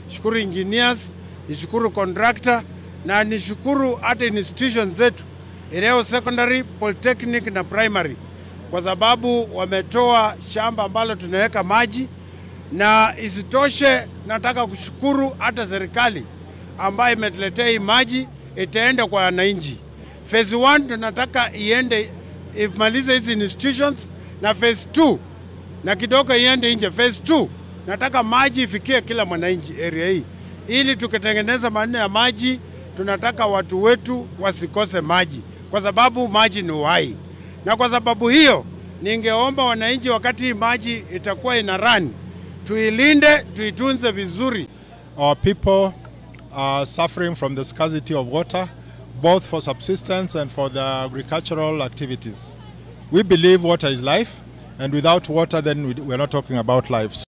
shukuru engineers, nishukuru contractor na nishukuru hata institutions zetu Ireo Secondary, Polytechnic na Primary kwa sababu wametoa shamba ambalo tunaweka maji, na isitoshe, nataka kushukuru hata serikali ambayo imetuletea hii maji, itaenda kwa wananchi. Phase 1 tunataka iende imalize hizi institutions, na phase 2 na kidogo iende nje. Phase 2 nataka maji ifikie kila mwananchi area hii, ili tukitengeneza maneno ya maji, tunataka watu wetu wasikose maji, kwa sababu maji ni uhai. Na kwa sababu hiyo, ningeomba wananchi, wakati hii maji itakuwa ina run, tuilinde, tuitunze vizuri. Our people are suffering from the scarcity of water, both for subsistence and for the agricultural activities. We believe water is life, and without water, then we- we're not talking about life.